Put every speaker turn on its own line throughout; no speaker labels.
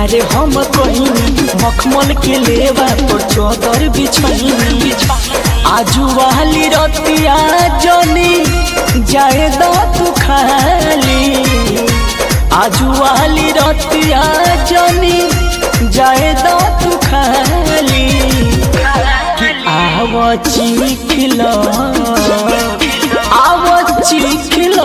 प्यार हम कहिनी मखमल के लेवा पर चौदर बिछैनी आजू वाली रतिया जनी जाए दो तू खाली आजू वाली रतिया जनी जाए दो तू खाली कि आव चिखलो आव चिखलो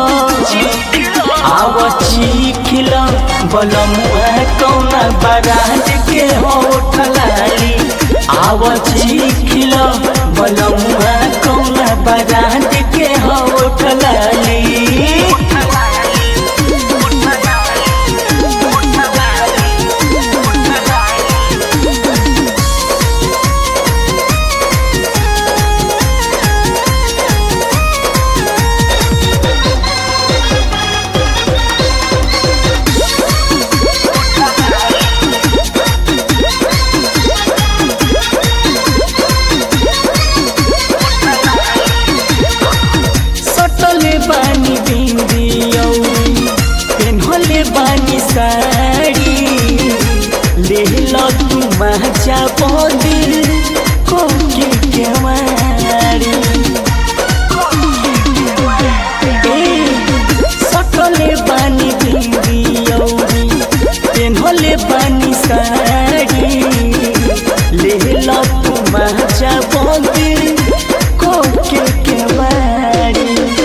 आव चिखलो बलमुआ कौना बारात के होठलाली आव चिखलो बलमुआ कौना बारात के होठलाली सटले बानी बिंदी औरी पेन्हले बानी साड़ी लेहल तू माचा बदिल कोके केवारी ए, सटले बानी बिंदी औरी पेन्हले बानी साड़ी लेहल तू माचा बदिल कोके केवारी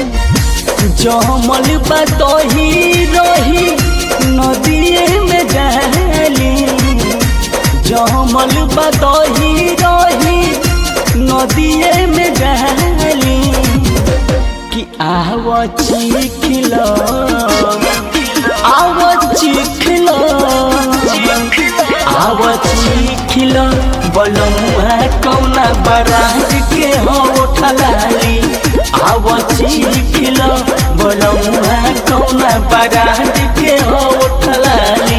जमल बतही रही नदिए में डाली जमल बतही रही नदिए में डाली कि आव चिखलो आव चिखलो आव चिखलो बलमुआ कौना बरात के होठलाली आव चिखलो बलमुआ कौना बरात के होठलाली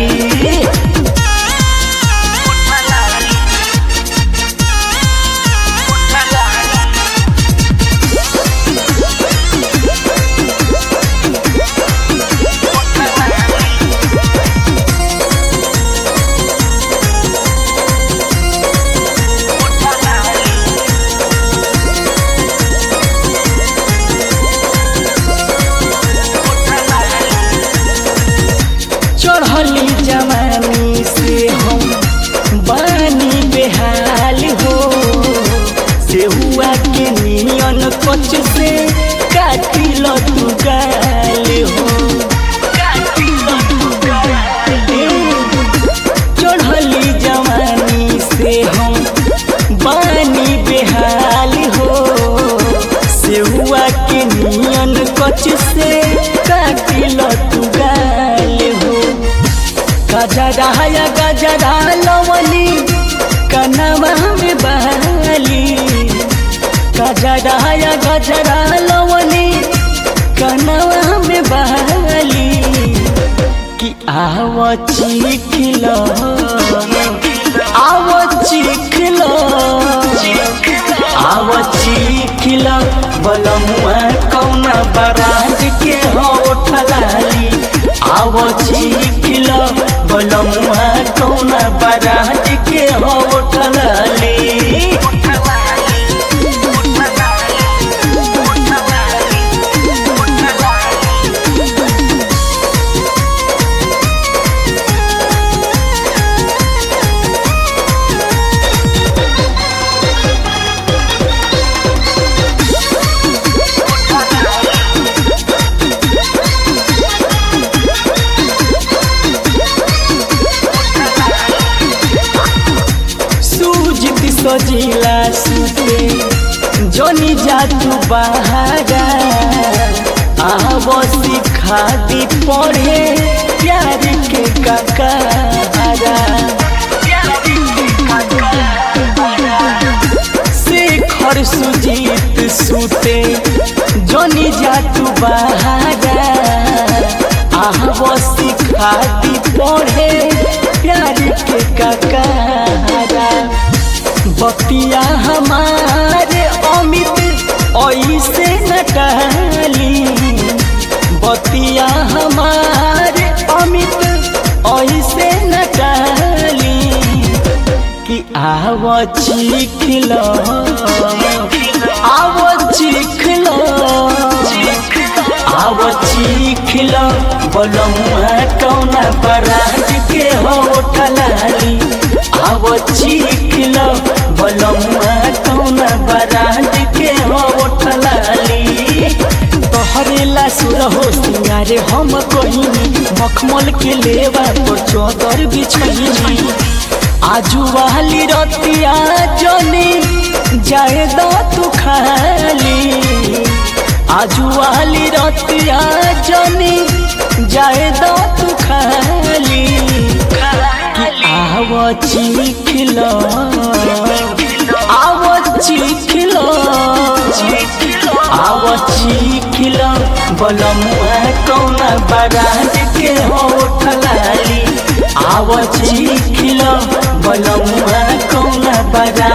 चढ़ली जवानी से हम बानी बेहाल हो से हुआ के नियन कच से काटिल तू गाल हो ए, चढ़ली जवानी से हम बानी बेहाल हो से हुआ के नियन कच से काटिल तू गाल हो गजरा या गजरा लवली कनवा में बहली गजरा या गजरा लवली कनवा में बहली कि आव चिखलो आव चिखलो आव चिखलो बलमुआ कौना बरात के होठलाली आव चिखलो बलमुआ कौना बरात के होठलाली सूजित सजिला सुते जनी जातू बहारा आव सिखा दी पढ़े प्यार के ककारा शेखर सुजीत सुते जनी जातू बहारा आव सिखा दी पढ़े प्यार के ककारा बतिया हमारे अमित ऐसे न टहली बतिया हमारे अमित ऐसे न टहली आव चिखल आव चिखल आव चिखल बलमुआ कौना बराज के होठलाली आव चिखल बलमुआ कौना बराज के होठलाली तोहरेला सुर हो सिंगारे हम कहिनी मखमल के लेवा पर चौदर बिछैनी आजू वाली रतिया जनी जाए दो तू खाली आजू वाली रतिया जनी जाए दो तू खाली कि आव चिखलो आव चिखलो आव चिखलो बलमुआ कौना बराज के होठलाली आव चिखलो बलमुआ कौना बराज